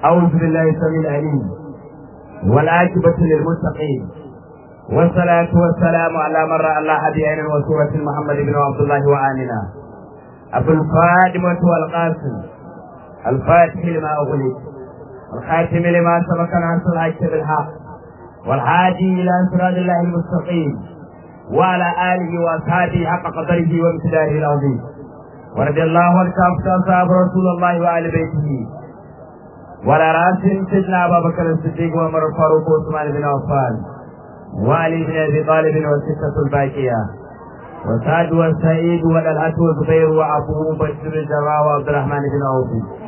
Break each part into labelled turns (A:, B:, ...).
A: أعوذ بالله السميع العليم والعاقبة للمتقين والصلاة والسلام على من رأى الله بعين وسورة محمد بن عبد الله وآمنا أبو الفاطمة والقاسم الفاتح لما أغلق الخاتم لما سبق ناصر الحق بالحق والهادي إلى صراط الله المستقيم وعلى آله وأصحابه حق قدره وامتداره العظيم ورضي الله عن كافة أصحاب رسول الله وآل بيته وعلى رأسهم سيدنا أبا بكر الصديق وعمر الفاروق وعثمان بن عفان وعلي بن أبي طالب والستة الباقية وسعد والسعيد والألعة والزبير وأبو بكر الجراح وعبد الرحمن بن عوف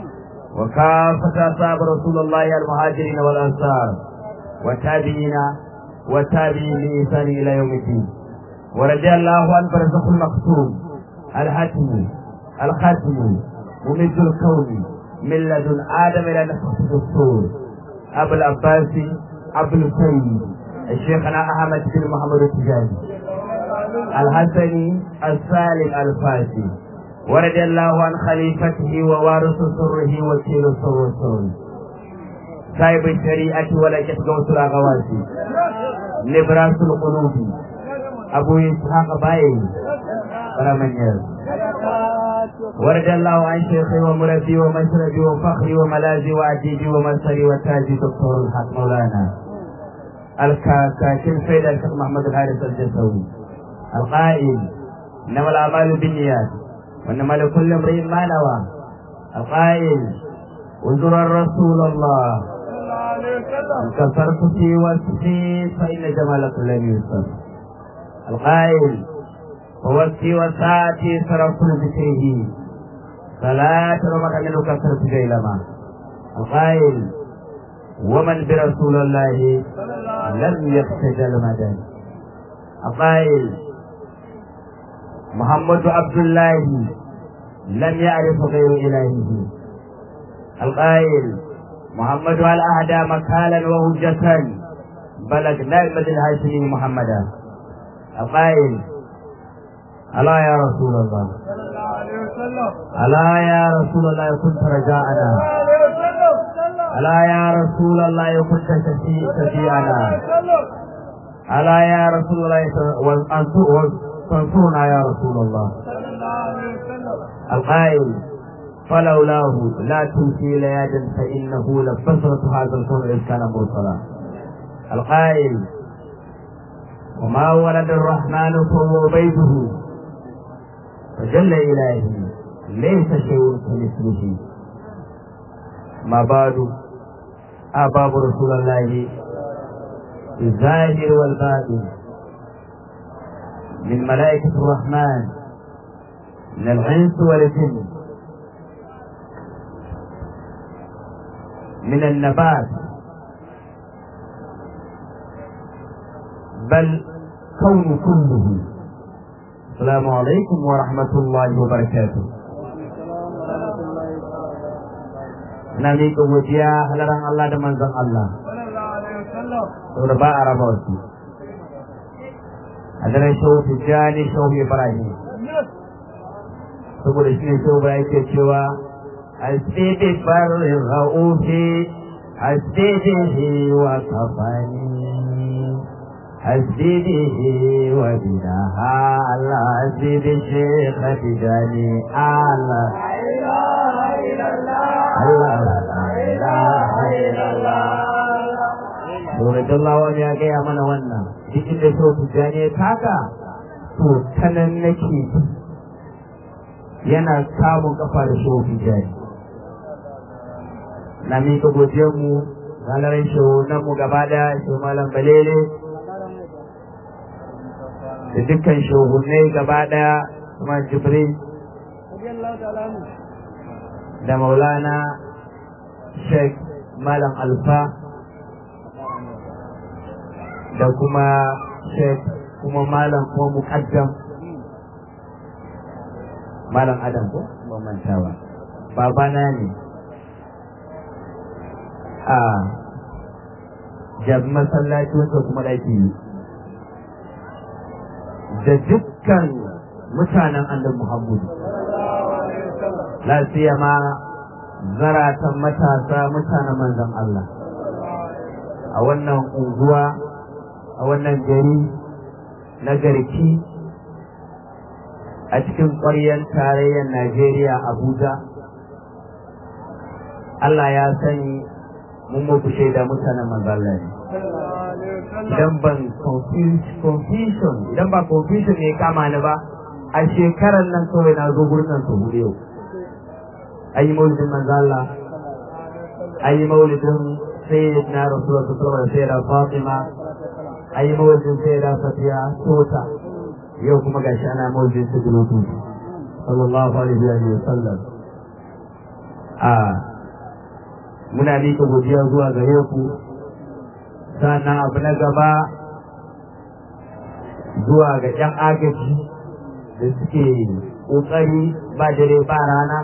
A: وكافة أصحاب رسول الله المهاجرين والأنصار والتابعين والتابعين بإحسان إلى يوم الدين ورضي الله عن برزخ المقسوم الحتم الختم ممد الكون من لدن آدم إلى نفخ الدستور أبو العباس أبو السيد الشيخنا أحمد بن محمد التجاني الحسني السالم الفاسي ورضي الله عن خليفته ووارث سره وكيل سر سر صاحب الشريعة ولكت غوث الأغواسي لبراس القلوب أبو إسحاق باي رمنير ورد الله عن شيخي ومربي ومشربي وفخري وملاذي وعديدي ومنصري وتاجي دكتور الحق مولانا الكاكين سيد الشيخ محمد الحارث الجسوي القائل انما الاعمال بالنيات وانما لكل امرئ ما نوى القائل انظر الرسول الله كسرت في وصفي فان جمالك لم يوصف القائل ووصفي وساعتي صرفت لذكره صلاة ومن منه كثرت جيلما القائل ومن برسول الله لم يختجل مدى القائل محمد عبد الله لم يعرف غير إلهه القائل محمد على أهدى مكالا وهجة بلغ نعمة الهاشمي محمدا القائل ألا يا رسول الله ألا يا رسول الله كنت رجاءنا ألا يا رسول الله كنت شفيعنا ألا يا رسول الله تنصرنا يا رسول الله القائل فلولاه لا تمشي ليادا فإنه لبصرة هذا الكون إذ كان مرسلا القائل وما ولد الرحمن فهو بيته فجل إلهي ليس شيء كمثله ما بعد أباب رسول الله الظاهر والباطن من ملائكة الرحمن من الإنس والجن من النبات بل كون كله السلام عليكم ورحمة الله وبركاته na miƙa godiya halaran Allah da manzon Allah saboda ba a raba wasu a daren shehu tijjani shehu ibrahim saboda shi ne shehu ibrahim ke cewa asidi farin ra'ufi asidi wa kafani asidi wa bidaha Allah asidi shekha tijjani Allah Allah Domin Allah ya gaya mana wannan, duk inda so tijjani ya taka, to ta nan nake yana samun kafa da so tijjani. Na miƙa godiyarmu, ranar mu gaba ɗaya, shi malam balele, da dukkan shehunai gaba ɗaya, kuma Jibril, da maulana sheikh malam alfa da kuma sheikh kuma malam kuma muqaddam malam adam ko ban manta ba babana ne a jab masallaci wanda kuma daki da dukkan mutanen annabi muhammadu la siyama zaratan matasa mutanen manzon Allah a wannan unguwa a wannan gari na garki a cikin ƙwaryar tarayyar Najeriya Abuja Allah ya sani mun muku shaida mutanen manzon Allah ne idan ban confusion idan ba confusion ne kama ni ba a shekarar nan kawai na zo gurin nan su hudu yau ayi maulidin manzo Allah ayi maulidin sayyidina rasulullah sallallahu alaihi wasallam Fatima ayi maulidin sayyida Safiya Tota yau kuma gashi ana maulidin sayyidina sallallahu alaihi wa sallam a muna mika godiya zuwa gare ku sannan abu na gaba zuwa ga 'yan agaji da suke ƙoƙari ba dare ba rana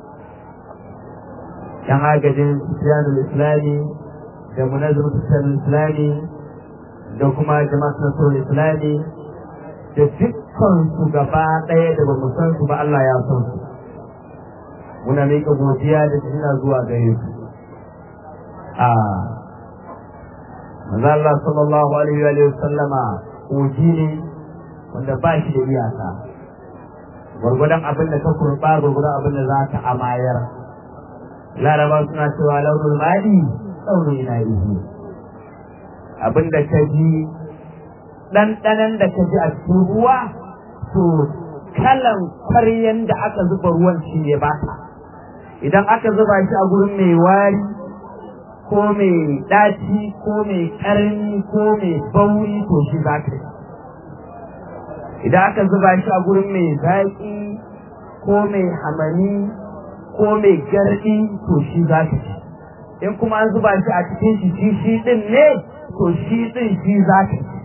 A: yan agajin siyanul islami da munazir siyanul islami da kuma jama'at nasarar islami da dukkan su gaba ɗaya da bamu san su ba Allah ya san su muna miƙa godiya da jina zuwa gare su a manzo Allah sallallahu alaihi wa sallama koji ne wanda ba shi da iyaka gwargwadon abin da ka kurba gwargwadon abin da za ka amayar laraba suna cewa launin mali launin ina ihu abin da ka ji ɗanɗanan da ka ji a cikin ruwa to kalan kwaryan da aka zuba ruwan shi ne ba idan aka zuba shi a gurin mai wari ko mai ɗaci ko mai ƙarni ko mai bauri to shi za ka yi idan aka zuba shi a gurin mai zaƙi ko mai hamani ko mai garɗi to shi za ka ci in kuma an zuba shi a cikin shi shi shi ɗin ne to shi ɗin shi za ka ci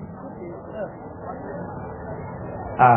A: a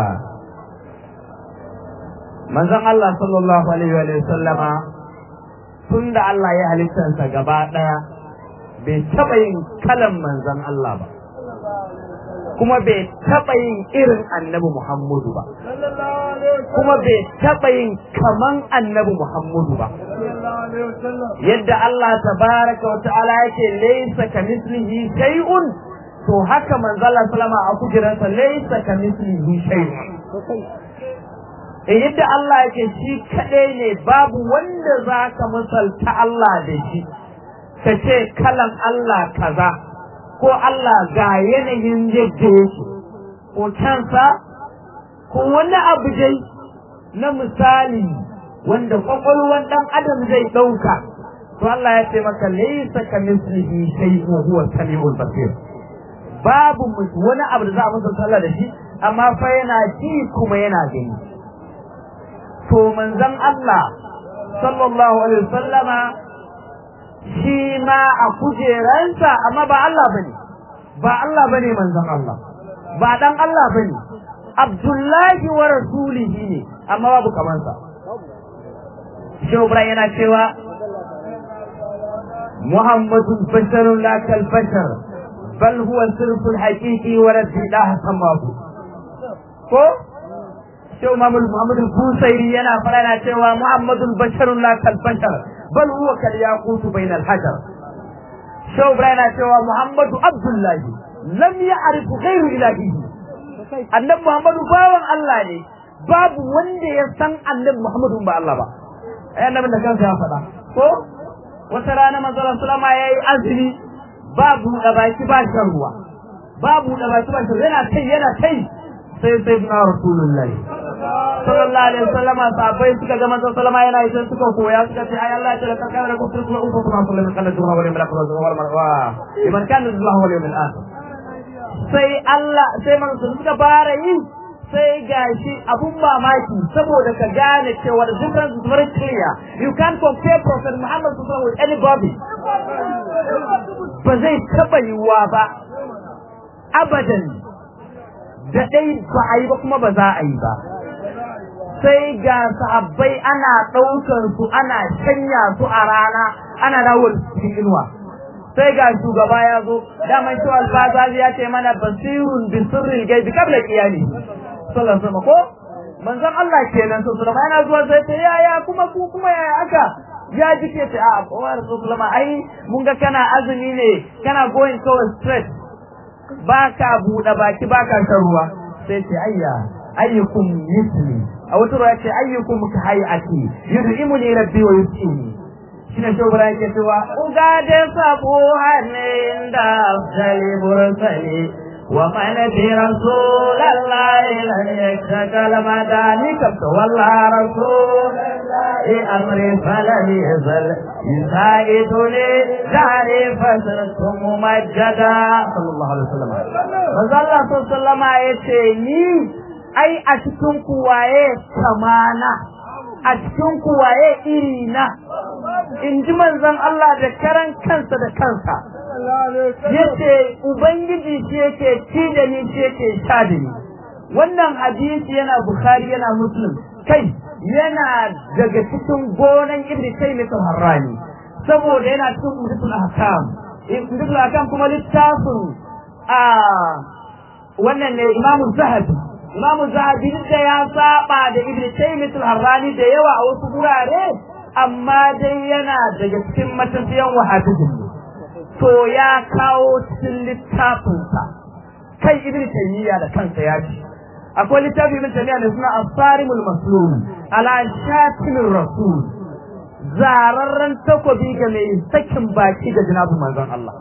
A: manzon Allah sallallahu alaihi wa sallama tun da Allah ya halittarsa gaba ɗaya bai taɓa yin kalan manzon Allah ba kuma bai taɓa yin irin annabi Muhammadu ba kuma bai taɓa yin kaman annabi Muhammadu ba yadda Allah tabaraka wa ta'ala yake laysa kamislihi shay'un to haka manzo Allah sallama a kujeransa laysa kamislihi shay'un eh yadda Allah yake shi kadai ne babu wanda zaka misalta Allah da shi kace kalan Allah kaza ko Allah ga yanayin yadda yake ko kansa ko wani abu dai na misali wanda kwakwalwan dan adam zai ɗauka to Allah ya ce maka laysa ka mislihi shay'un huwa samiul basir babu wani abu da za a masa sallah da shi amma fa yana ji kuma yana gani to manzon Allah sallallahu alaihi wasallama shi ma a kujeransa amma ba Allah bane ba Allah bane manzon Allah ba dan Allah bane Abdullahi wa rasulihi ne amma babu kamansa Shehu Ibrahim yana cewa Muhammadun basharun la kal bashar bal huwa sirful haqiqi wa rabbilah samahu ko Shehu Muhammad Muhammad Busairi yana fara yana cewa Muhammadun basharun la kal bashar bal huwa kal yaqutu bainal hajar Shehu Ibrahim yana cewa Muhammadu Abdullahi lam ya'rif ghayru ilahihi Annabi Muhammadu bawan Allah ne babu wanda ya san Annabi Muhammadu ba Allah ba ai annabin da kansa ya faɗa ko wata rana manzon sallama yayi azumi babu da baki ba shan ruwa babu da baki ba shan yana kai yana kai sai sai na rasulullahi sallallahu alaihi wasallam sahabbai suka ga manzon sallama yana yi sai suka koya suka ce ai Allah ya tsara kan da kuma kuma uku kuma sallallahu alaihi wasallam kana wala malaka wala marwa liman kana Allah wal yawmil akhir sai Allah sai manzon suka fara yi sai gashi abun mamaki saboda ka gane cewa the difference is very clear you can't compare prophet Muhammad sallallahu with anybody ba zai taba yiwuwa ba abadan da dai ba a yi ba kuma ba za a yi ba sai ga sahabbai ana ɗaukar su ana shanya su a rana ana dawo cikin inuwa sai ga shugaba ya zo daman shi albazazi ya ce mana basirun bi sirril gaibi kabla qiyami sallallahu alaihi ko manzon Allah kenan to sallama yana zuwa sai ta yaya kuma ku kuma yaya aka ya ji ke ce a kowa rasulullah ai mun ga kana azumi ne kana going towards straight baka buɗe baki baka shan ruwa sai ce ayya ayyukum misli a wata ruwa ce ayyukum ka hayati yud'imuni rabbi wa yusqini shine shi Ibrahim yake cewa uga da sabo hanne da sali bursali wa man bi rasulillahi lan yakshakal madani kabta walla rasulillahi amri falan yazal yusaiduni dari fasratum mumajjada sallallahu alaihi wasallam manzo Allah sallallahu alaihi wasallam yace ni ai a cikin kuwaye kamana a cikin kuwaye iri na in ji manzon Allah da karan kansa da kansa yace ubangiji shi yake ci da ni shi yake sha da ni wannan hadisi yana bukhari yana muslim kai yana daga cikin gonan ibnu taymiyyah harrani saboda yana cikin udutul ahkam udutul ahkam kuma littafin a wannan ne imamu zahabi imamu zahabi da ya saba da ibnu taymiyyah harrani da yawa a wasu gurare amma dai yana daga cikin matafiyan wahabijin ne to ya kawo cikin littafinsa kai ibn taymiya da kansa ya ce akwai littafin ibn taymiya da suna asarimul maslul ala shatimir rasul zararren takobi ga mai sakin baki ga jinabin manzon Allah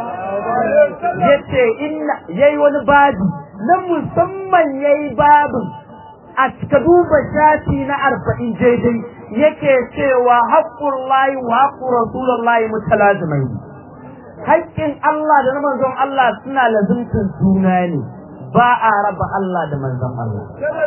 A: yace inna yayi wani babi na musamman yayi babin a ka duba shafi na arba'in daidai yake cewa haƙƙun layi wa haƙƙun rasulullahi mutalazimai haƙƙin Allah da na manzon Allah suna lazimtin juna ne ba a raba Allah da manzon Allah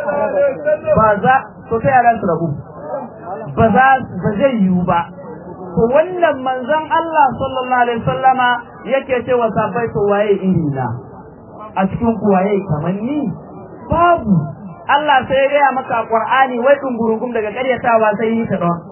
A: ba za to sai yaran su rabu ba za ba zai yiwu ba to wannan manzon Allah sallallahu alaihi wasallama yake cewa sabai to waye iri na a cikin ku waye kamar ni babu Allah sai ya gaya maka Qur'ani wai dungurungum daga ƙaryatawa sai yi ta don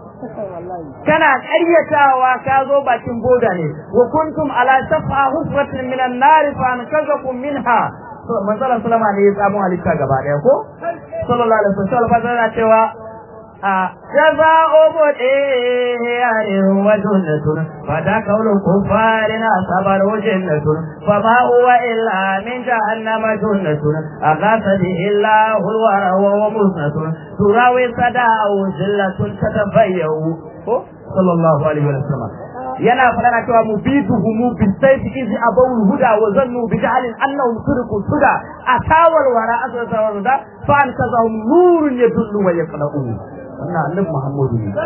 A: kana ƙaryatawa ka zo bakin boda ne wa kuntum ala shafa hufratin minan nar fa ankazakum minha manzala sallama ne ya samu halitta gaba daya ko sallallahu alaihi wasallam fa tana cewa a jaza'u mudiyarin wa jannatun fa da kaulu kufarin asabar wa jannatun fa ma huwa illa min jahannama jannatun aghasa bihi Allahu wa huwa musnatun turawi sada'u zillatun tatabayyu ko sallallahu alaihi wasallam yana fara cewa mubiduhu mu bisayfi izi abawul huda wa zannu bi jahlin annahum suriku suda atawal wara asra da fa an kazahum nurun yadullu wa yaqna'u wannan annabi Muhammadu ne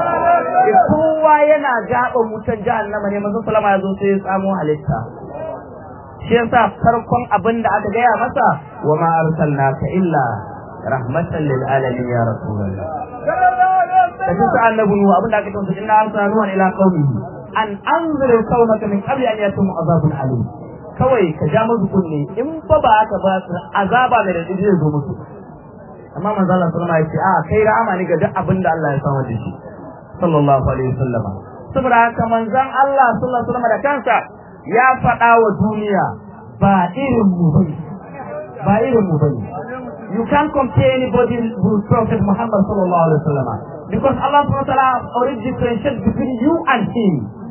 A: kowa yana gaba mutan jahannama ne manzo sallama ya zo sai ya samu halitta shi yasa farkon abin da aka gaya masa wa ma arsalnaka illa rahmatan lil alamin ya rasulullah da shi annabi nuhu abin da aka tausa inna arsalna nuhan ila qaumihi an anzira qaumaka min qabli an yatum azabun alim kawai ka ja musu kunne in fa ba aka ba su azaba mai radidi zai zo musu amma manzo Allah sallallahu alaihi wasallam ya ce a kai rahama ne ga duk abin da Allah ya samu da shi sallallahu alaihi wasallam saboda haka manzon Allah sallallahu alaihi wasallam da kansa ya faɗa wa duniya ba irin mu bane ba irin mu bane you can't compare anybody with Prophet Muhammad sallallahu alaihi wasallam because Allah subhanahu wa ta'ala already differentiated between you and him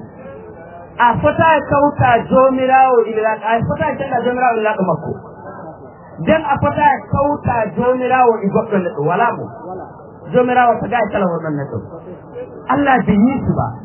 A: a fata kauta jomirawo ila a fata canza jomirawo ila makko dan a fata kauta jomirawo i goɗɗo neɗɗo wala mo jomirawo ta ga kala wannan neɗɗo Allah bai yi su ba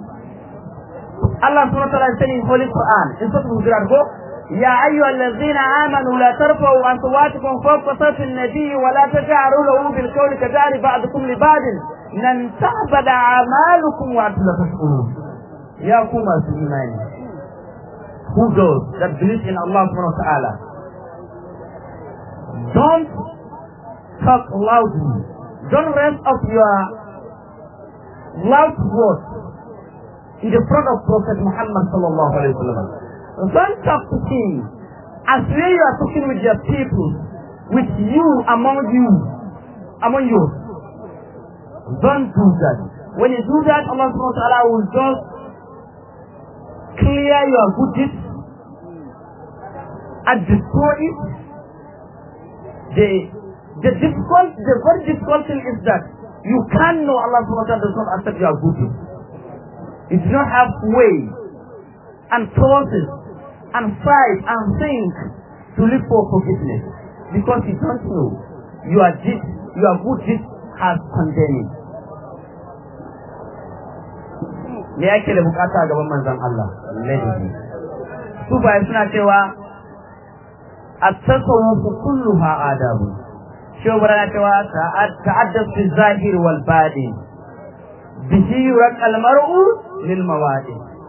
A: Allah subhanahu wa ta'ala sani holy Quran in sura Hujurat ko يا أيها الذين آمنوا لا ترفعوا أصواتكم فوق صوت النبي ولا تجعلوا له بالقول كجعل بعضكم لبعض لن تعبد أعمالكم وأنتم لا تشعرون يا كما إيمان who those that believe in Allah subhanahu wa ta'ala don't talk loudly don't raise up your loud voice in the front of Prophet Muhammad sallallahu alaihi wasallam don't talk to him as when you are talking with your people with you among you among you don't do that when you do that Allah subhanahu wa ta'ala will just clear your good deeds and destroy it. The the difficult the very difficult thing is that you can know Allah subhanahu wa ta'ala does not accept your good deeds. You do not have way and process and fight and think to look for forgiveness because you don't know your deed, your good deed has condemned. Me yake da bukata a gaban manzon Allah? Ladabi. Su bayan suna cewa التصوف كلها آداب شو برنا تعدد في الظاهر والباطن به يرق المرء للمواد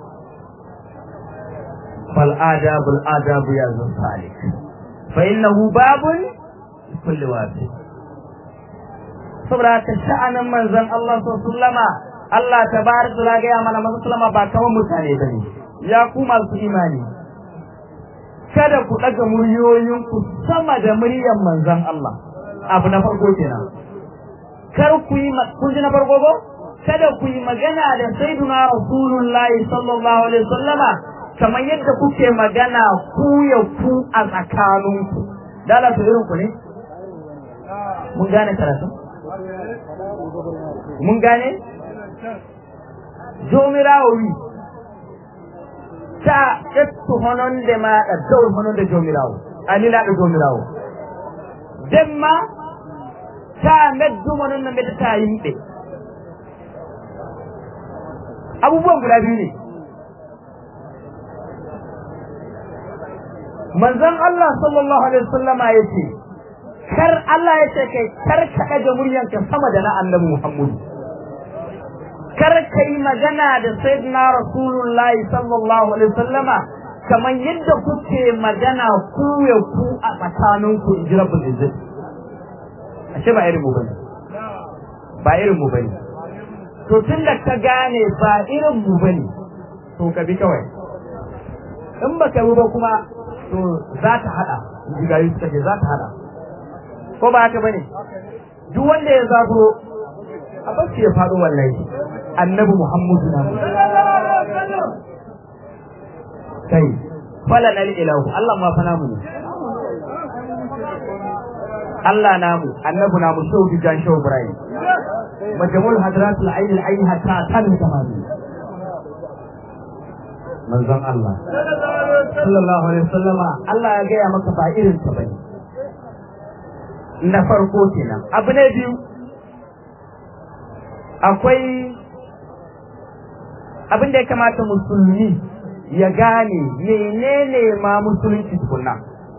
A: فالآداب الآداب يا ذو الصالح فإنه باب لكل واسع saboda ta sha'anin manzon Allah sallama Allah tabaraka wa ga mana manzon sallama ba kaman mutane bane ya ku masu imani kada ku ɗaga muryoyinku sama da muryar manzon Allah abu na farko kenan kar ku yi kun ji na farko ko kada ku yi magana da sayyiduna rasulullahi sallallahu alaihi wasallama kamar yadda kuke magana ku ya ku a tsakaninku dala su irin ku ne mun gane karatu mun gane jomirawi ta ettu hononde maɗa dow hononde jomirawo anilaɗo jomirawo demma ta meddumo non no meddata yimɓe abubuwan guda biyu ne manzon Allah sallallahu alaihi wasallama ya ce kar Allah ya ce kai kar ka ɗaga muryanka sama da na annabi Muhammadu kar ka yi magana da sayyidina rasulullahi sallallahu alaihi wasallama kamar yadda kuke magana ku ya ku a tsakaninku in ji rabbul izzat ashe ba irin mu bane ba irin mu bane to tun da ka gane ba irin mu bane to ka bi kawai in ba ka bi ba kuma to za ta hada in ji gari suka ce za ta hada ko ba haka bane duk wanda ya zaburo a bacci ya faɗo wallahi annabi Muhammadu na mu. Kai, falan ilahu Allah ma fa namu ne. Allah namu, annabi namu shau dijan shau Ibrahim. Majamul hadratul aini al-aini hatta tan tamami. Manzon Allah. Sallallahu alaihi wasallama Allah ya gaya maka ba irin ta bane. Na farko kenan. Abu na biyu akwai abin da ya kamata musulmi ya gane menene ma musulunci tukunna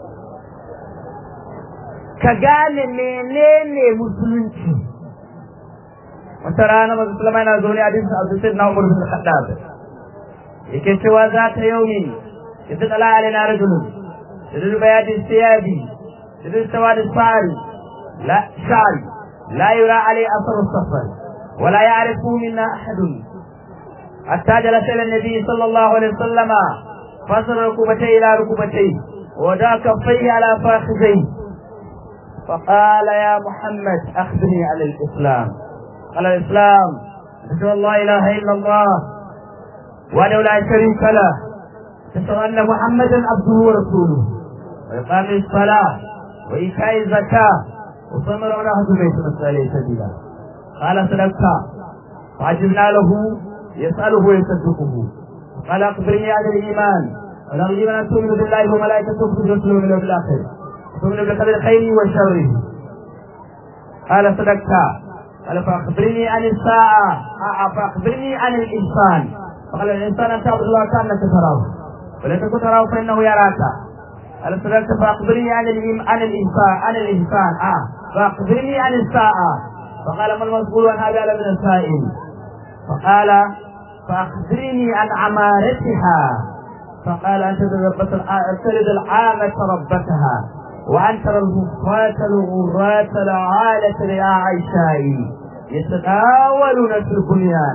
A: ka gane menene musulunci wata rana mazu sulama yana zaune a dinsa abu sai na umar bin khaddab yake cewa za ta yau ne idan tsala alaina rajulun idan bayadin siyabi idan sawadin sari la shari la yura alai asar safar ولا يعرف منا أحد حتى جلس إلى النبي صلى الله عليه وسلم فصل ركبتيه إلى ركبتيه ودع كفيه على فاخذيه فقال يا محمد أخبرني عن الإسلام قال الإسلام أشهد أن لا إله إلا الله وأنه لا شريك له أشهد أن محمدا عبده ورسوله وإقام الصلاة وإيتاء الزكاة وصوم رمضان بيت مسألة سبيلا قال صدقت فعجبنا له يسأله ويصدقه قال أخبرني عن الإيمان قال الإيمان أن تؤمن بالله وملائكته ورسله واليوم الآخر تؤمن بقدر خيره وشره قال صدقت قال فأخبرني عن الساعة فأخبرني عن الإنسان فقال الإنسان أن تعبد الله كأنك تراه ولا تكن تراه فإنه يراك قال صدقت فأخبرني عن عن الإنسان عن الإنسان آه فأخبرني عن الساعة فقال ما المسؤول عن هذا من السائل فقال فأخبرني عن عمارتها فقال أن تلد العامة ربتها وأن ترى الهفاة الغراة العالة يا عيشاء يتناولون في البنيان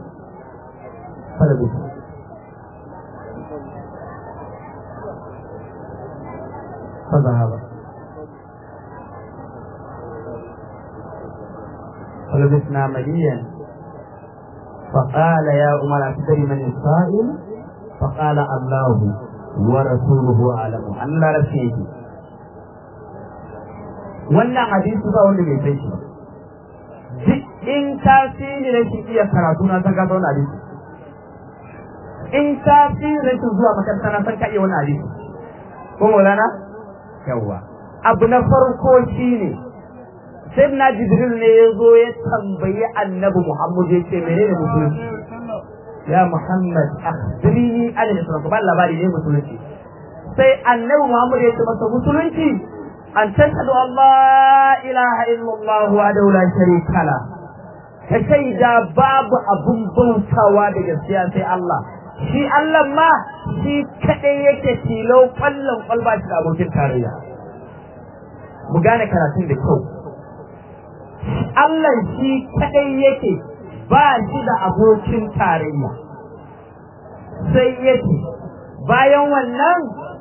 A: فلبث فذهب فلبثنا مليا فقال يا عمر أتدري من السائل فقال الله ورسوله أعلم أن لا رسيه wannan hadisi ba wanda bai sai shi duk in ka sini da shi iya karatu na ta gasa wani hadisi in ka fi rashin zuwa makaranta na san ka iya wani hadisi ko maulana yawwa abu na farko shine sai na jibril ne ya zo ya tambayi annabi muhammad ya ce menene musulunci ya muhammad akhbirni an al-islam ba labari ne musulunci sai annabi muhammad ya ce masa musulunci an tashhadu an la ilaha illallah wa la sharika la ka shaida babu abun bautawa da gaskiya sai Allah shi Allah ma shi kadai yake tilo kwallon kwalba shi da abokin tarayya mu gane karatun da kyau Allah shi kadai yake ba shi da abokin tarayya sai yake bayan wannan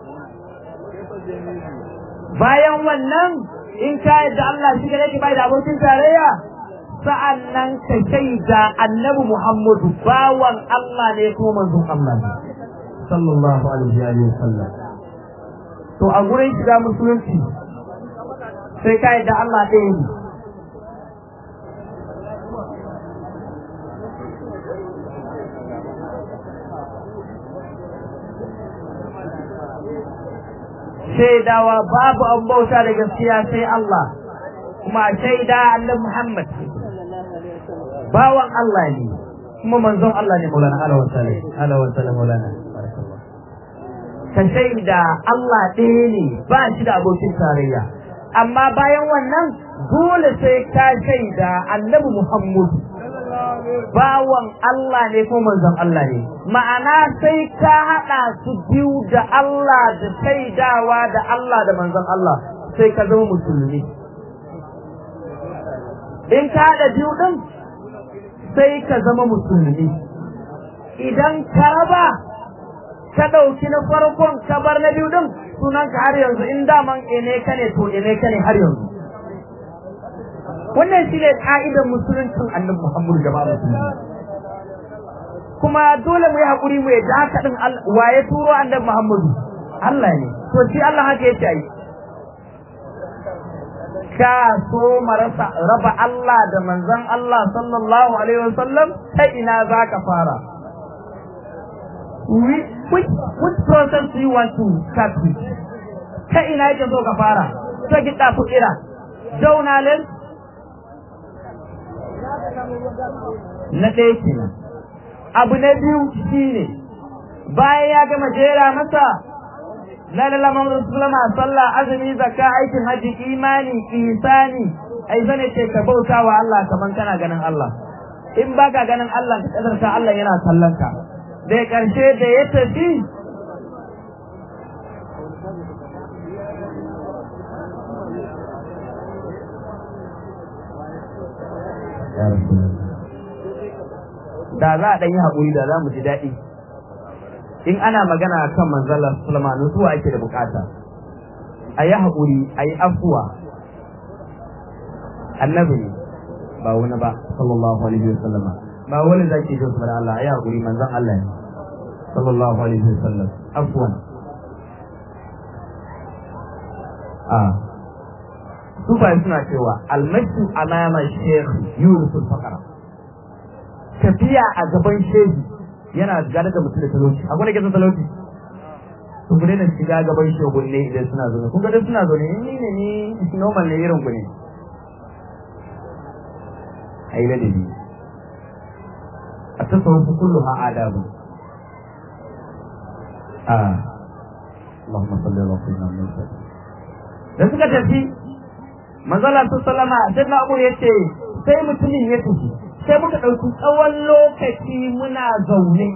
A: bayan wannan in ka yadda Allah shi kadai yake ba da abokin tarayya sa'an nan ka shaida annabi Muhammadu bawan Allah ne ko manzon Allah ne sallallahu alaihi wa sallam to a gurin shiga musulunci sai ka yadda Allah ɗaya ne shaidawa babu an bauta da gaskiya sai Allah kuma shaida annabi Muhammad bawan Allah ne kuma manzon Allah ne Maulana ala wa sallam ala wa sallam Maulana ka shaida Allah ɗaya ne ba shi da abokin tarayya amma bayan wannan dole sai ka shaida annabi Muhammad bawan Allah ne ko manzon Allah ne ma'ana sai ka haɗa su biyu da Allah da shaidawa da Allah da manzon Allah sai ka zama musulmi in ka haɗa biyu ɗin sai ka zama musulmi idan ka raba ka ɗauki na farkon ka bar na biyu ɗin sunan ka har yanzu in daman ene ka ne to ene ka ne har yanzu wannan shi ne ƙa'idar musuluncin annabi muhammadu da ba musulmi kuma dole mu yi haƙuri mu yadda haka ɗin wa ya turo annabi muhammadu Allah ne to shi Allah haka yake yi ka so marasa raba Allah da manzon Allah sallallahu alaihi wasallam ta ina za ka fara which, which process do you want to start with ta ina yake so ka fara ta gida fukira jaunalen na ɗaya kenan abu na biyu shine bayan ya gama jera masa la la Muhammadu sallama sallah azumi zakka aikin haji imani ihsani ai zane ce ka bauta wa Allah kaman kana ganin Allah in baka ganin Allah ka kadarta Allah yana kallon ka da karshe da ya tafi da za a ɗan yi haƙuri da za mu ji daɗi in ana magana kan manzalar sulama nutsuwa ake da bukata a yi haƙuri a yi afuwa annabi ne ba wani ba sallallahu alaihi wa sallama ba wani zaki jin su da Allah a yi haƙuri manzan Allah ne sallallahu alaihi wa sallam afuwan a sufaye suna cewa almashi amama shekh yunus fakara tafiya a gaban shehi yana gane da mutum da talauci akwai da ke talauci sun ku daina shiga gaban shogun ne idan suna zaune kun ga suna zaune ni ne ni normal ne irin ku ne a yi ladabi a tasawun su kullu ha adabu a Allahumma salli ala sayyidina Muhammad da suka tafi manzala su sallama sai na abu yace sai mutumin ya tafi sai muka ɗauki tsawon lokaci muna zaune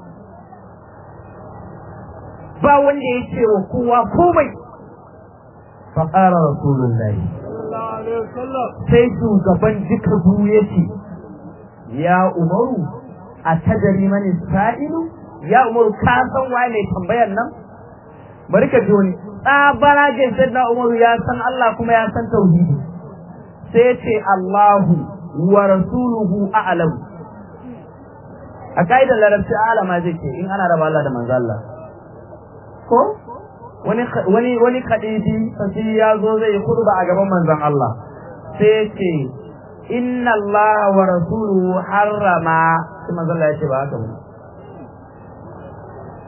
A: ba wanda ya ce wa kowa komai faƙara rasulullahi sai shugaban duka biyu ya ce ya umaru a tajari mani sa'ilu ya umaru ka san waye mai tambayar nan bari ka ji wani tsabaragen na umaru ya san Allah kuma ya san tauhidi sai ce Allahu wa rasuluhu a'lam a kaidar larabci alama zai ce in ana raba Allah da manzo Allah ko wani wani wani kadidi sai ya zo zai kurba a gaban manzon Allah sai ce inna Allah wa rasuluhu harrama sai manzo Allah ya ce ba haka ba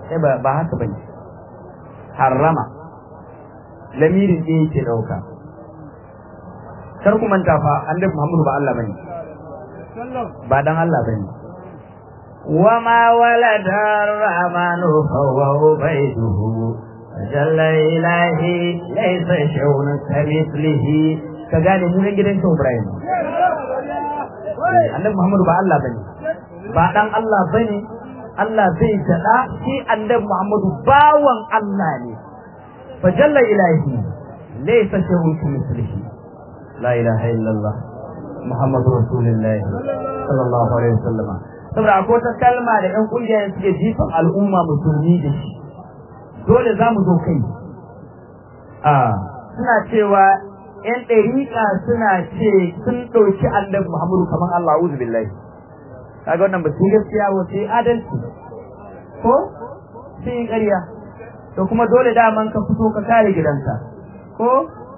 A: sai ba ba haka bane harrama lamirin ɗaya yake ɗauka kar ku manta fa annabi Muhammadu ba Allah bane ba dan Allah bane وما ولد الرحمن فهو عبيده جل إلهي ليس شيء كمثله كقال من gidan Shehu Ibrahim Annabi Muhammadu ba Allah bane ba dan Allah bane Allah zai tada shi Annabi Muhammadu bawan Allah ne fa jalla ilahi laysa shay'un kamithlihi la ilaha illallah Muhammadu Rasulullah sallallahu alaihi wasallam saboda akwai wata kalma da ɗan ƙungiyar suke jifan al'umma musulmi da shi dole za mu zo kai a suna cewa ‘yan ɗariƙa suna ce sun ɗauki annabi Muhammadu kamar Allah uzu billahi kaga wannan ba su gaskiya ba sai adalci ko sai yi ƙarya to kuma dole daman ka fito ka kare gidanka ko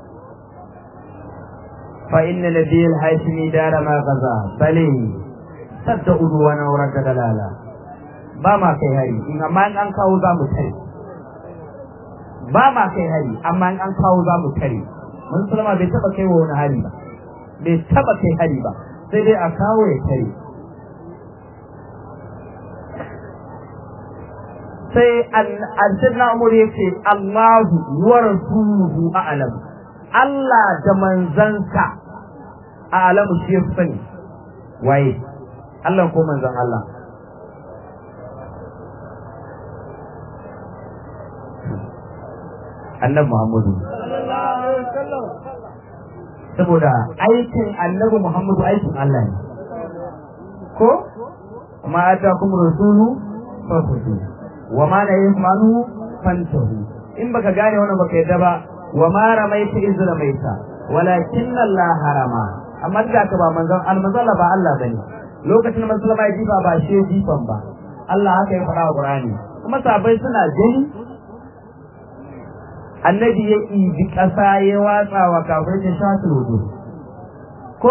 A: fa inna nabiyil haishimi dara ma gaza bale sadda udu wani wurin da dalala ba ma kai hari in amma in an kawo za mu tare ba ma kai hari amma in an kawo za mu tare mun sulama bai taba kai wa wani hari ba bai taba kai hari ba sai dai a kawo ya tare sai al-sayyidina umar yace Allahu wa rasuluhu a'lam Allah da manzansa a'lamu shi ya sani waye Allah ko manzon Allah annabi Muhammadu saboda aikin annabi Muhammadu aikin Allah ne ko ma atakum rasulu fafutu wa ma la yasmanu fantahu in baka gane wannan baka yadda ba wa ma ramaita iz ramaita walakin Allah harama amma da ka ba manzon almanzon ba Allah bane lokacin musulma ya jifa ba shi jifan ba Allah haka ya faɗa wa Qur'ani kuma sabai suna gani annabi ya ibi ƙasa ya watsa wa kafirai ta shafi wudu ko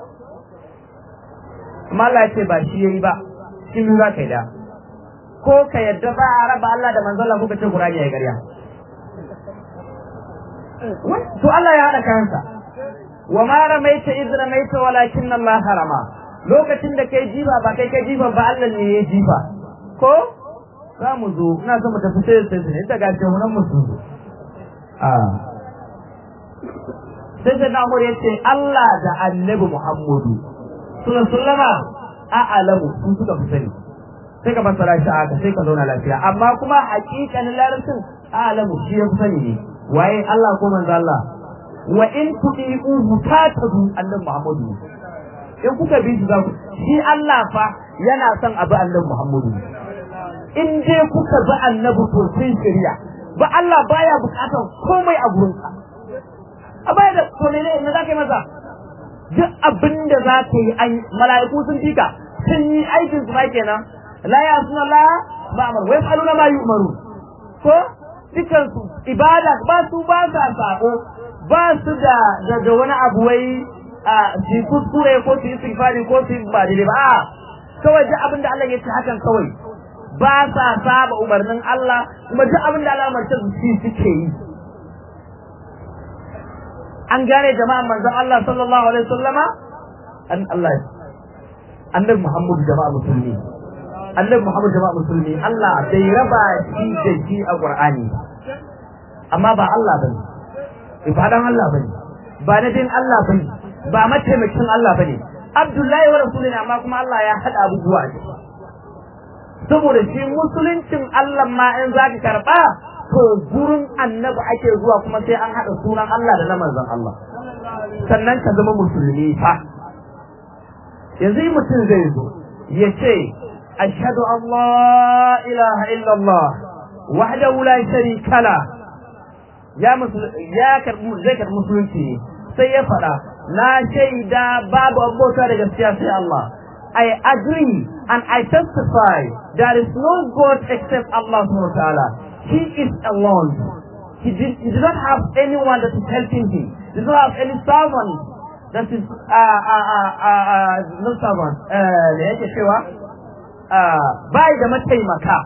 A: amma Allah ce ba shi yayi ba shi mun za ka yi da ko ka yadda ba a raba Allah da manzon Allah kuka ce Qur'ani ya ƙarya to Allah ya haɗa kansa wa ma ramaita iz ramaita walakin Allah harama lokacin da kai jifa ba kai kai jifa ba Allah ne ya jifa ko za mu zo ina so mu tafi sai sai sai ta gace mu nan mu zo a sai sai na mu yace Allah da Annabi Muhammadu sallallahu sallama a alamu sun suka fi sani sai ka fassara shi haka sai ka zauna lafiya amma kuma hakikanin larabcin a alamu shi ya fi sani ne waye Allah ko manzo Allah wa in tudi'uhu tatadu Annabi Muhammadu in kuka bi shi za ku shi Allah fa yana son abu annabi Muhammadu in dai kuka bi annabi to sai shari'a ba Allah baya bukatar komai a gurin ka a baya da to ne ne za ka yi masa duk abin da za ka yi an mala'iku sun fika sun yi aikin su ma kenan la ya suna la ba amar wai faluna ma yi umaru ko dukan su ibada ba su ba sa sako ba su da da wani abu wai a su kuskure ko su yi sifari ko su yi ba daidai ba kawai duk abin da Allah ya ce hakan kawai ba sa saba umarnin Allah kuma duk abin da Allah umarce su shi suke yi an gane jama'an manzon Allah sallallahu alaihi wasallama an Allah annabi Muhammad jama'a musulmi annabi Muhammad jama'a musulmi Allah bai raba shi da shi a Qur'ani amma ba Allah bane ibadan Allah bane ba na din Allah bane ba mataimakin Allah bane Abdullahi wa Rasulina amma kuma Allah ya hada abubuwa a ciki saboda shi musuluncin Allah ma in zaka karba to gurin annabi ake zuwa kuma sai an hada sunan Allah da na manzon Allah sannan ka zama musulmi fa yanzu mutum zai zo ya ce ashhadu an la ilaha illallah wahdahu la sharika la ya ya karbi zai karbi musulunci sai ya faɗa na shaida babu abota da gaskiya sai Allah I agree and I testify there is no God except Allah subhanahu wa ta'ala. He is alone. He did, he did not have anyone that is helping him. He does not have any servant that is uh, uh, uh, uh, uh, no servant. Uh, da yake cewa uh, bai da mataimaka.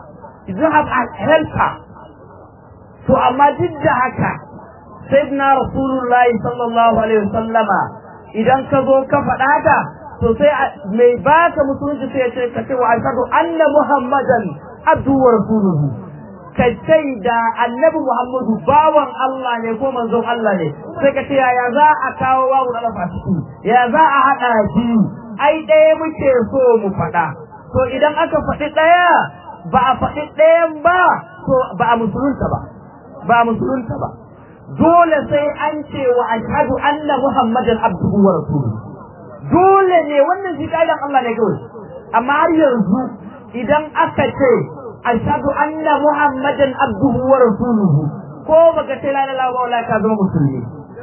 A: you have a helper to amma duk da haka sayyidina rasulullahi sallallahu alaihi wasallama idan ka zo ka faɗa ka to sai mai baka musulunci sai ya ce ka ce wa ashhadu anna muhammadan abdu wa rasuluhu ka da annabi muhammadu bawan Allah ne ko manzon Allah ne sai ka ce yaya za a kawo wawu na lafa ciki ya za a haɗa biyu ai ɗaya muke so mu faɗa to idan aka faɗi ɗaya ba a faɗi ɗayan ba to ba a musulunta ba ba a musulunta ba dole sai an ce wa ashhadu anna muhammadan abduhu wa rasuluhu dole ne wannan shi kaidan Allah ne kawai amma har yanzu idan aka ce ashhadu anna muhammadan abduhu wa rasuluhu ko baka ce la ilaha illallah ka zama musulmi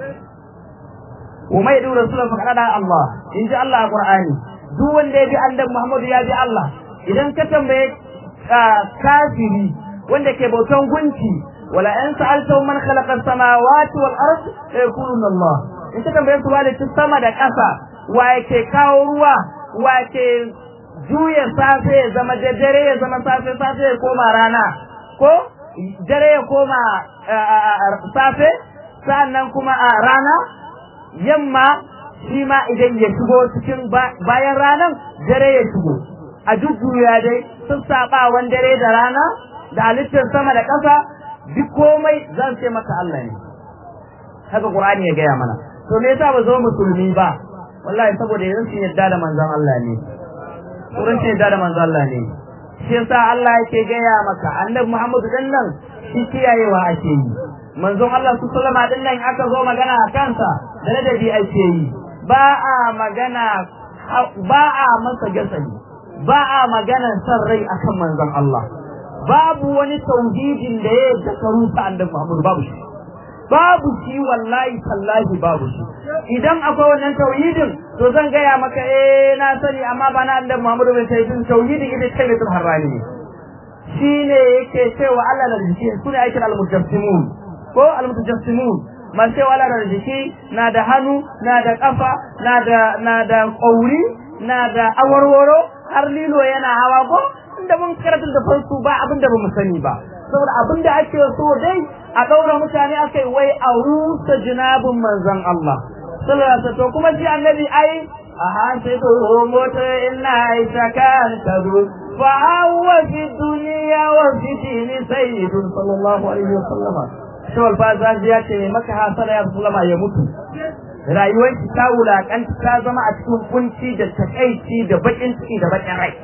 A: wa mai da rasulun fa kada Allah in ji Allah a Qur'ani duk wanda ya bi annabi Muhammad ya bi Allah idan ka tambaye kafiri wanda ke bautan gunki wala in sa'alta man khalaqa as-samawati wal ard sayaquluna Allah in ka tambaye su wale sama da ƙasa wa yake kawo ruwa wa ke juya safe ya zama dare ya zama safe safe ya koma rana ko dare ya koma safe sannan kuma a rana yamma shi ma idan ya shigo cikin bayan ranan dare ya shigo a jujjuya dai sun saba wan dare da rana da halittar sama da ƙasa duk komai zan ce maka Allah ne haka Qur'ani ya gaya mana to me yasa ba zo musulmi ba wallahi saboda yanzu sun yadda da manzon Allah ne wurin sun yadda da manzon Allah ne shi yasa Allah yake gaya maka annabi Muhammadu dan nan shi kiyayewa ake yi manzon Allah su sallama din nan aka zo magana a kansa da ladabi ake yi ba a magana ba a masa gasali ba a magana san rai akan manzon Allah babu wani tauhidin da ya zakaru ta annabi Muhammad babu shi babu shi wallahi tallahi babu shi idan akwai wannan tauhidin to zan gaya maka eh na sani amma ba na annabi Muhammad bin tauhidin tauhidin ita ce mai harrani ne shine yake cewa Allah da jiki sune aikin al-mujassimun ko al-mutajassimun masu cewa Allah da jiki na da hannu na da kafa na da na da kauri na da awarwaro har lilo yana hawa ko inda mun karatu da farko ba abin da bamu sani ba saboda abin da ake so dai a daura mutane akai wai a rusa jinabun manzon Allah sallallahu alaihi wasallam kuma shi annabi ai aha sai to mota inna aisha kan tadu fa huwa fi dunya wa fi dini sayyidun sallallahu alaihi wasallam shawal fa zaji ya ce maka hasala ya sallama ya mutu rayuwar ki ta wulakanta ta zama a cikin kunci da takaici da bakin ciki da bakin rai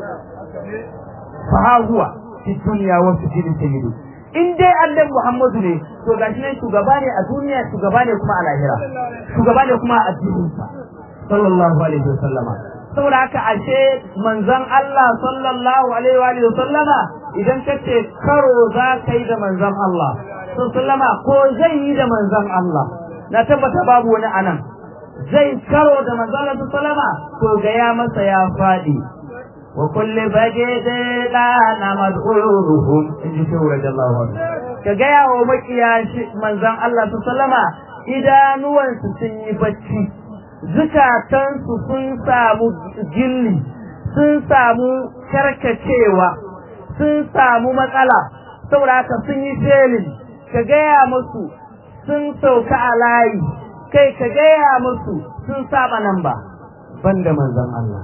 A: fa huwa fi dunya wa fi dini sayyidu in dai annabi Muhammadu ne to gashi ne shugaba ne a duniya shugaba ne kuma a lahira shugaba ne kuma a addinin sa sallallahu alaihi wa sallama saboda haka ashe manzon Allah sallallahu alaihi wa sallama idan kace karo za ka yi da manzon Allah sallama ko zai yi da manzon Allah na tabbata babu wani anan zai karo da manzon Allah sallama to ga ya masa ya fadi wa kulli bagide na mad'uruhum in ji shehu radiyallahu anhu ka ga yawo makiya manzon Allah sallama idanuwansu sun yi bacci zukatansu sun samu gilli sun samu karkacewa sun samu matsala saboda haka sun yi felin ka gaya musu sun sauka a layi kai ka gaya musu sun saba nan ba banda manzon Allah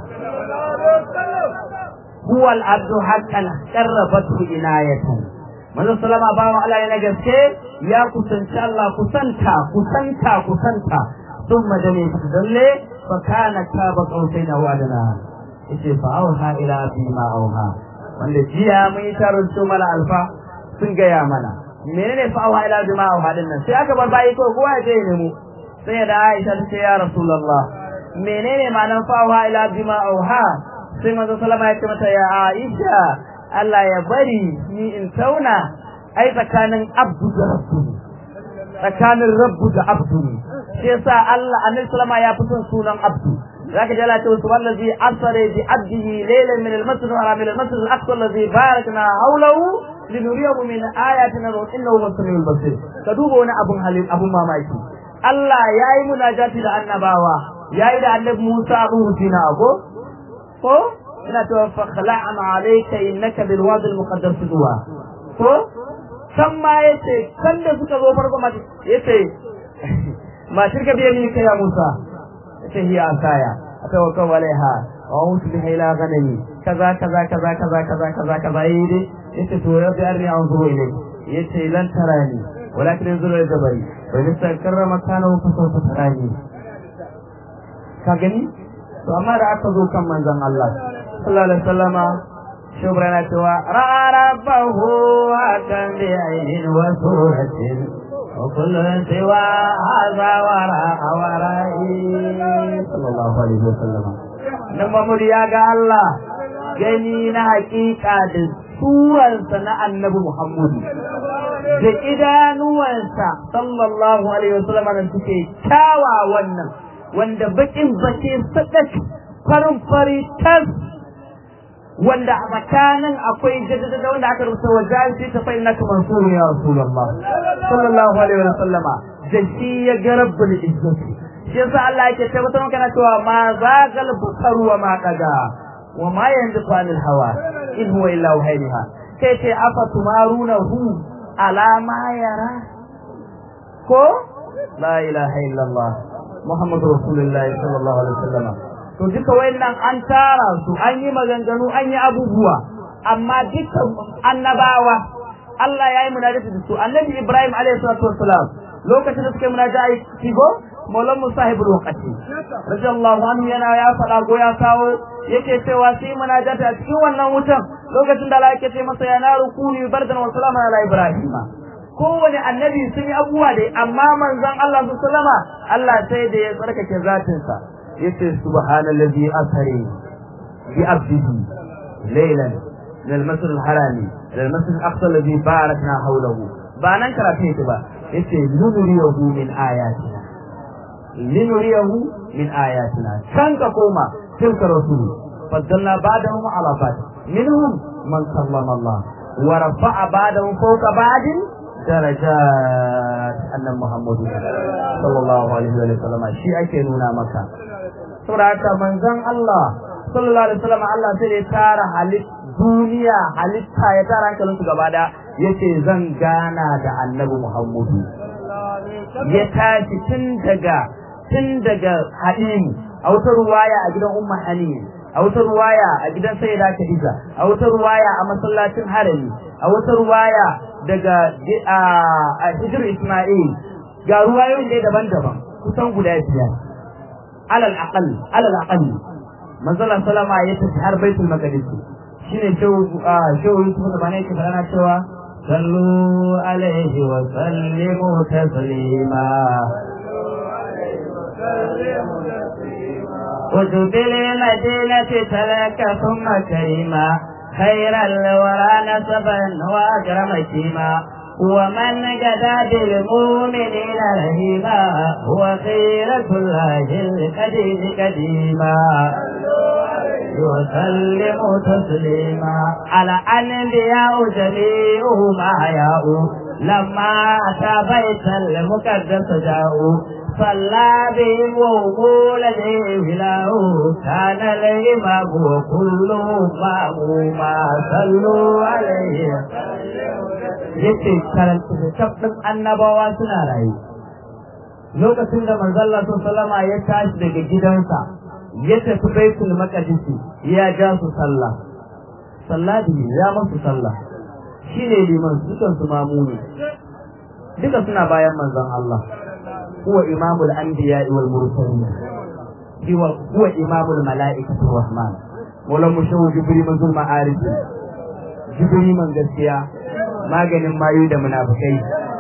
A: huwa al-abdu haqqan qarrabatu inayatan manzon sallama ba wa Allah ne gaske ya kusanci Allah kusanta kusanta kusanta ثم دني تدلي فكان كاب قوسين او ادنى yace fa auha ila fi ma auha wanda jiya mun yi taron su mala alfa sun gaya mana menene fa auha ila bi ma auha din nan sai aka bar bayi ko kowa ya je ne mu sai da Aisha ta ce ya Rasulullah menene ma'anar fa auha ila bi ma auha sai manzo sallama ya ce mata ya Aisha Allah ya bari ni in tauna ai tsakanin abdu da rabbu tsakanin rabbu da abdu shi yasa Allah annabi sallama ya fi son sunan abdu zaka ji Allah ta wasu wallazi asara bi abdihi laylan min al-masjid al-haram ila al-masjid al-aqsa alladhi barakna hawlahu linuriyahu min ayatina wa innahu basirul basir ka duba wani abun halin abun mamaki Allah yayi munajati da annabawa yayi da annabi Musa abu Husina ko ko ina cewa fa khala'an alayka innaka bil wadi al muqaddas duwa ko san ma yace kan da suka zo farko ma yace ma shirka biya ni kai ya Musa yace hiya asaya atawakkal alaiha wa utu biha ila ghanami kaza kaza kaza kaza kaza kaza kaza yi yace to ya bi arni anzuru ilayk yace lan tarani walakin yanzuru ila jabali wa in istakarra makanahu fa sawfa tarani ka gani to amma da aka zo kan manzon Allah sallallahu alaihi wasallama shubra na cewa rarabahu akan bi ainin wa suratin wa kullu siwa hadha wara awara'i sallallahu alaihi wasallama nan Muhammad ya ga Allah gani na hakika da suransa na annabi Muhammadu da idanuwansa sallallahu alaihi wasallam da suke kyawa wannan wanda bakin bace sadak farin fari tas wanda a tsakanin akwai jaddada wanda aka rubuta wa jahil ta fa innaka mansuru ya rasulullah sallallahu alaihi wasallama da shi ya ga rabbul izzati shi yasa Allah yake tabbatar maka na cewa ma zagal bukaru wa ma qada wa ma yanziqu anil hawa in huwa illa wahayha kai ce afa tumarunahu ala ma yara ko la ilaha illallah muhammadu rasulullahi sallallahu alaihi wasallam to duka wayannan an tara su an yi maganganu an yi abubuwa amma dukkan annabawa Allah ya yi munajati da su annabi Ibrahim alaihi salatu wassalam lokacin da suka yi munajati kigo Maulan Musahibul Waqati radiyallahu anhu yana ya faɗa go ya kawo yake cewa sai munajati a cikin wannan wutan lokacin da Allah yake ce masa ya naru kuni bardan wa salama ala Ibrahim kowane annabi sun yi abubuwa dai amma manzon Allah sallama Allah sai da ya tsarkake zatinsa yace subhanallazi asari bi abdihi laylan min al-masjid al-harami ila al-masjid al-aqsa alladhi barakna hawlahu ba nan karatu yake ba yace nuriyahu min ayatina linuriyahu min ayatina kan ka koma tilka rasul faddalna ba'dahum ala ba'd minhum man sallama Allah wa rafa'a ba'dahum fawqa ba'din darajat annan Muhammadu sallallahu alaihi wa sallam shi ake nuna maka saboda haka manzon Allah sallallahu alaihi wa sallam Allah sai ya tara halit duniya halitta ya tara hankalin su gaba da yace zan gana da annabi Muhammadu ya tashi tun daga tun daga Hadimu a wata ruwaya a gidan Umma Hanim a wata ruwaya a gidan Sayyida Khadija a wata ruwaya a masallacin Harami a wata ruwaya daga a hijir Ismail ga ruwayoyin da daban-daban kusan guda biyar alal aqal alal aqal manzala salama ya tafi har baitul maqdis shine shehu shehu Yusuf da bane ke fara cewa sallu alaihi wa sallimu taslima وجبل المدينة تلك ثم كريما خير الورى نسبا واكرم كيما ومن جدا بالمؤمنين رهيما هو خيرة الله القديم قديما وسلم تسليما على الانبياء جميعهم احياء لما اتى بيت المقدس جاءوا صلى بهم وقول له كان الإمام وكلهم مأموما صلوا عليه yace karanta littafin annabawa suna rayu lokacin da manzalla sallama ya tashi daga gidansa ya tafi baitul maqdis ya ja su sallah sallah ya masu sallah shine liman dukan su mamuni duka suna bayan manzon Allah هو إمام الأنبياء والمرسلين هو هو إمام الملائكة الرحمن ولم شو جبري من ظلم عارف جبري من gaskiya maganin mayu da munafikai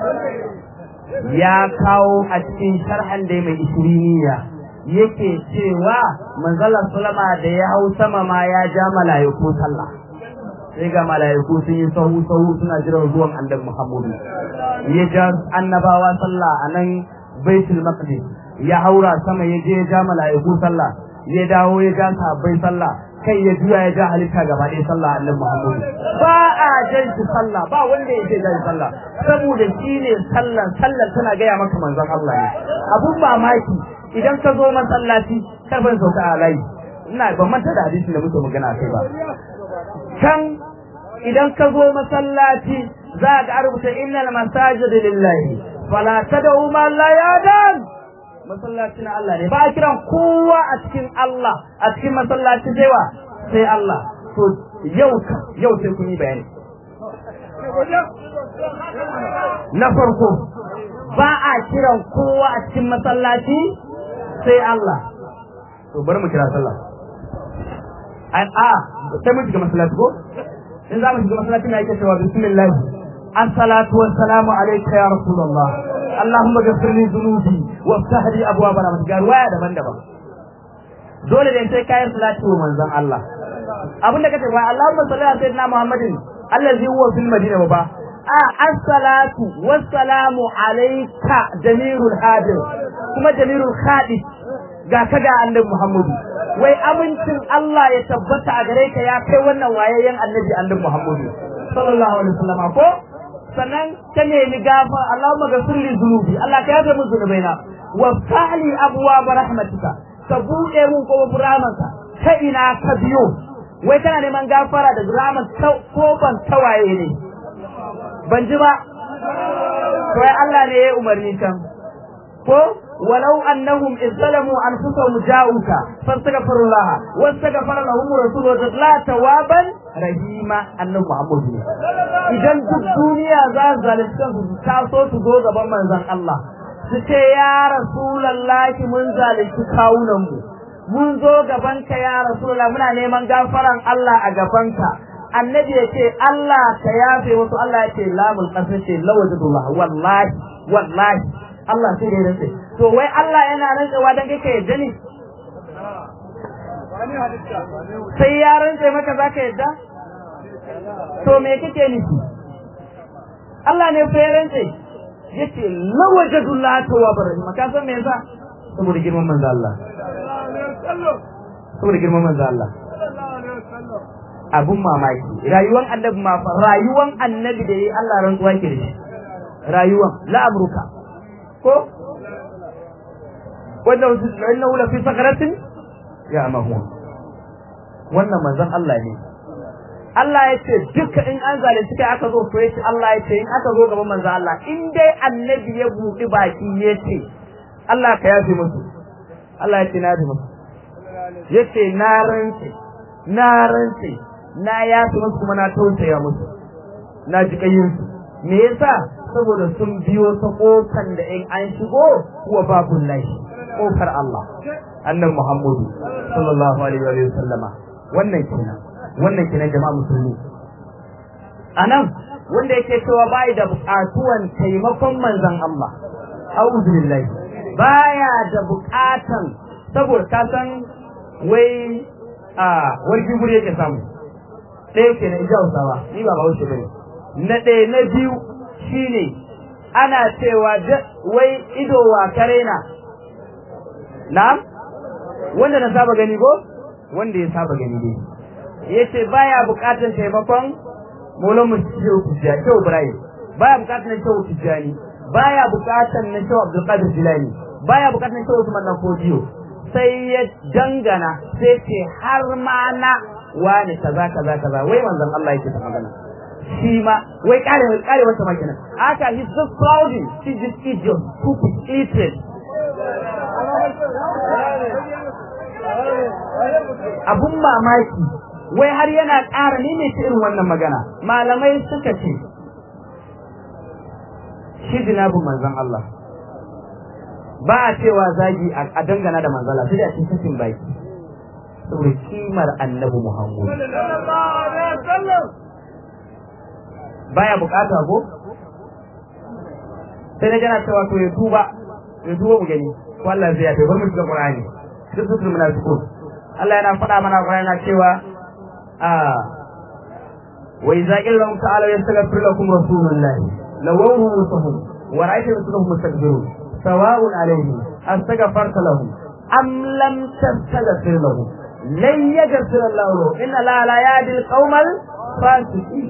A: ya kawo a cikin sharhan da mai isriniya yake cewa manzala sulama da ya hau sama ma ya ja mala'iku sallah sai ga mala'iku sun yi sahu sahu suna jiran zuwan annabi Muhammadu ya ja annabawa sallah a nan baitul maqdis ya haura sama ya je ya ja mala'iku sallah ya dawo ya ja sahabbai sallah kai ya juya ya ja halitta gaba ɗaya sallah annabi Muhammad ba a jan shi sallah ba wanda ya ce jan sallah saboda shi ne sallan sallan tana gaya maka manzon Allah ne abun mamaki idan ka zo masallaci karban sauka a layi ina ban manta da hadisin da muke magana kai ba kan idan ka zo masallaci za ga rubuta innal masajid lillahi fala tad'u ma la yadan masallaci na Allah ne ba a kiran kowa a cikin Allah a cikin masallaci sai wa sai Allah to yau yau sai kun yi bayani na farko ba a kiran kowa a cikin masallaci sai Allah to bari mu kira sallah an a sai mun shiga masallaci ko in za mu shiga masallaci na yake cewa bismillah assalatu wassalamu alayka ya rasulullah allahumma ghfir li dhunubi waftah li abwaaba rahmatika waya daban-daban dole da sai kayan salati wa manzon Allah abin da kace wa allahumma salli ala sayyidina muhammadin allazi huwa fil madina ba a assalatu wassalamu alayka jamirul hadir kuma jamirul khadis ga ka ga annabi Muhammadu wai amincin Allah ya tabbata a gare ka ya kai wannan wayayyen annabi annabi Muhammadu sallallahu alaihi wasallam ko sannan ka nemi gafa Allahumma ghfir li dhunubi Allah ka yafe min zunubaina wa fa'li abwaab rahmatika ka buɗe mun ko buramanka ta ina ka biyo wai kana neman gafara da buraman ko ban tawaye ne ban ji ba wai Allah ne ya umarni can ko ولو أنهم إذ ظلموا أنفسهم جاءوك فاستغفروا الله واستغفر لهم رسول الله توابا رحيما أنه محمد idan duk duniya za su zalunci su taso su zo gaban manzon Allah su ce ya rasulullahi mun zalunci kawunan mu mun zo gaban ka ya rasulullah muna neman gafaran Allah a gaban ka annabi ya ce Allah ka yafe wasu Allah ya ce lamul qasr ce lawajadullah wallahi wallahi Allah sai da rantsa to wai Allah yana rantsewa dan kai ka yadda ne sai ya rantse maka zaka yadda to me kake nufi Allah ne fa ya rantse yace lawajadullah tawwabar rahim ka san me yasa saboda girman manzo Allah saboda girman manzo Allah abun mamaki rayuwan annabi ma fa rayuwan annabi da yayi Allah rantsuwa ke da shi rayuwan la amruka ko wanda innahu la fi sakratin ya mahu wannan manzon Allah ne Allah ya ce duka in an zalunci kai aka zo to yace Allah ya ce in aka zo gaban manzon Allah in dai annabi ya buɗi baki ya ce Allah ka yafe musu Allah ya ce na yafe musu yace na rantse na rantse na yafe musu kuma na tausaya musu na ji kayyinsu me yasa saboda sun biyo ta kofan da in an shigo wa babun lahi kofar Allah annan Muhammadu sallallahu alaihi wa sallama wannan kenan wannan kenan jama'a musulmi anan wanda yake cewa bai da bukatuwan taimakon manzon Allah a'udhu billahi baya da bukatan saboda ka san wai a warki guri yake samu ɗaya kenan ija Hausawa ni ba Bahaushe bane na ɗaya na biyu shine ana cewa wai ido wa karena na'am wanda na saba gani ko wanda ya saba gani dai yace baya bukatar taimakon Maulana Shehu Tijjani Shehu Ibrahim baya bukatar na Shehu Tijjani baya bukatar na Shehu Abdul Qadir Jilani baya bukatar na Shehu Usman Nafodiyo sai ya dangana sai ce har ma na wani kaza kaza kaza wai manzon Allah yake ta magana shi ma wai kare kare wata makina aka he's just crowding see this idiot stupid idiot abun mamaki wai har yana ƙara ne mai irin wannan magana malamai suka ce shi jinabin manzon Allah ba a cewa zagi a dangana da manzala sai da cikin baki saboda kimar annabi Muhammad baya bukata ko sai na gana cewa to ya tuba ya tuba mu gani ko Allah zai yafe bar mu shiga Qur'ani duk su munafiqun Allah yana faɗa mana Qur'ani yana cewa a wa idza qila ta'ala yastaghfir lakum rasulullah lawahu musahum wa ra'aytu rasulahum mustakbirun sawa'un alayhim astaghfarta lahum am lam tastaghfir lahum lan yaghfir Allah lahum inna la la yahdi al-qawmal fasiqin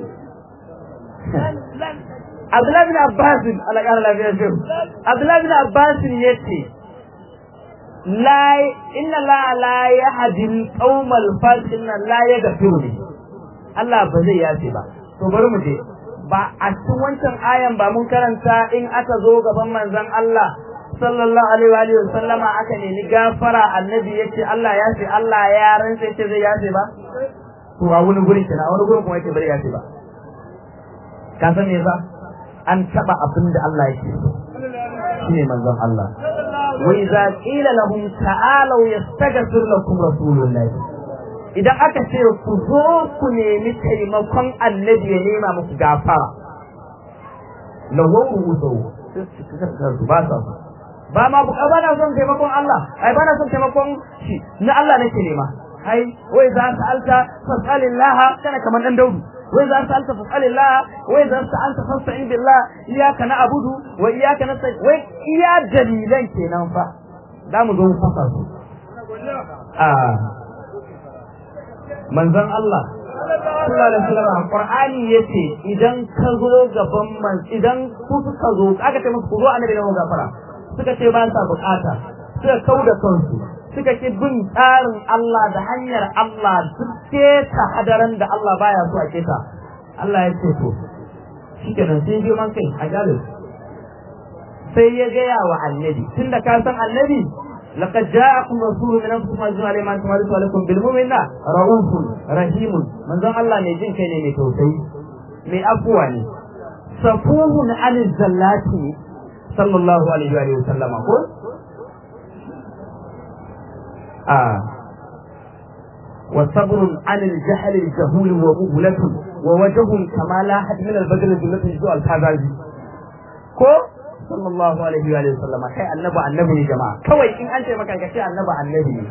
A: Abdullahi bin Abbas Allah ya lafiya shi Abdullahi bin Abbas yace la inna la la yahdi al-qawmal fasiqin la yaghfiru li Allah ba zai yafe ba to bari mu je ba a cikin wancan ayan ba mun karanta in aka zo gaban manzon Allah sallallahu alaihi wa alihi sallama aka nemi gafara annabi yace Allah ya ce Allah ya rantsa yace zai yafe ba to a wani gurin kenan a wani gurin kuma yace bari yafe ba ka san me ba an taba abin da Allah yake so shine manzon Allah wa idza qila lahum ta'alu yastaghfir lakum rasulullah idan aka ce ku zo ku nemi taimakon annabi ya nema muku gafara lahu wuzu ba sa ba ma bu ba na son taimakon Allah ai ba na son taimakon shi na Allah nake nema ai wai za ka alta fasalillaha kana kaman dan daudu wai za ka alta fasalillaha wai za ka alta fasta'in billah iyyaka na'budu wa iyyaka nasta'in wai iya dalilan kenan fa za mu zo mu fasa su a manzon Allah sallallahu alaihi wasallam Qur'ani yace idan ka zo gaban man idan ku suka zo aka ce musu ku zo annabi da gafara suka ce ba sa bukata suka kauda kansu suka ki bin tsarin Allah da hanyar Allah duk ta hadaran da Allah baya so a keta Allah ya ce to shikenan sai ji man kai a gare sai ya gaya wa annabi tunda ka san annabi لقد جاءكم رسول من انفسكم عزيز عليه ما انتم عليكم بالمؤمنين رؤوف رحيم من ذا الله ne jin kai ne mai tausayi mai afuwa ne safuhun anil zallati sallallahu alaihi wa sallam ko a وصبر عن الجهل الجهول ومهلة ووجه كما لا حد من البدر جملة جزء الكذابي ko sallallahu alaihi wa sallam kai annabi annabi ne jama'a kawai in an ce maka ka ce annabi annabi ne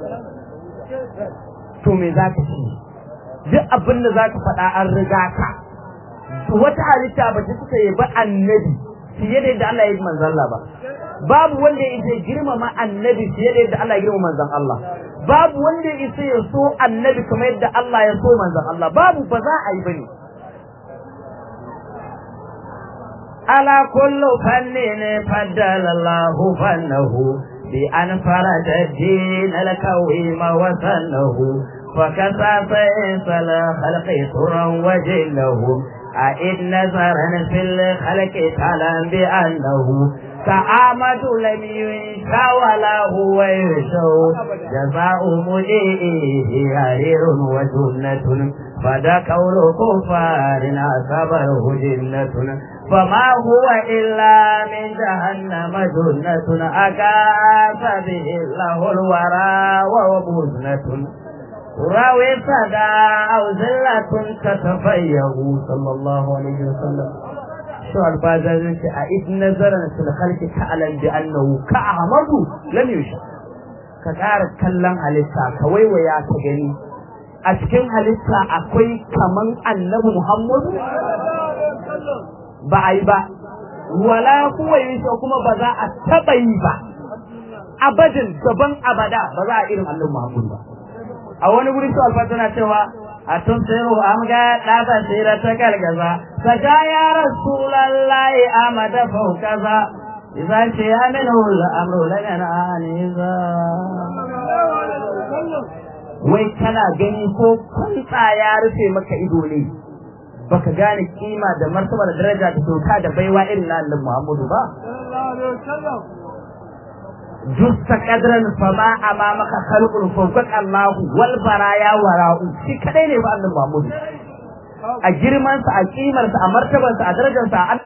A: to me zaka ci duk abin da zaka faɗa an riga ka wata halitta ba ta suka yi ba annabi fiye da yadda Allah ya yi manzon Allah ba babu wanda ya isa girmama annabi fiye da yadda Allah ya girmama manzon Allah babu wanda ya isa ya so annabi kamar yadda Allah ya so manzon Allah babu ba za a yi bane على كل فن فضل الله فنه بأن فرج الدين الكويم وسنه فكسى فيصل خلق سرا وجلهم أئد نظرا في الخلق تعلم بأنه كعامة لم ينشى ولا هو يشو جزاء مجيئه حرير وجنة فدا كون كفار أصابه جنة فما هو إلا من جهنم جنة أكاس به الله الورى ومزنة راوي صدى أو زلة تتفيه صلى الله عليه وسلم شو البازار أئذ نظرا في الخلق تعلم بأنه كأحمد لم يشاء كتار كلام halitta ka waiwaya ka gani a cikin halitta akwai kaman annabi Muhammadu ba a yi ba wala kuwa yi kuma ba za a taɓa yi ba abadin gaban abada ba za a irin annabi Muhammadu ba a wani guri su alfa tana cewa a tun sayo am ga ɗaba sira ta gargaza ta ga ya rasulallahi amada faukaza idan ce ya min hula amru daga na aniza wai kana gani ko kwanta ya rufe maka ido ne baka gane kima da martaba da daraja da doka da baiwa irin na annabi Muhammadu ba justa kadran fama amamaka khalqul fawqat Allah wal baraya wara'u shi kadai ne ba annabi Muhammadu a girman sa a kimar sa a martabar sa a darajar sa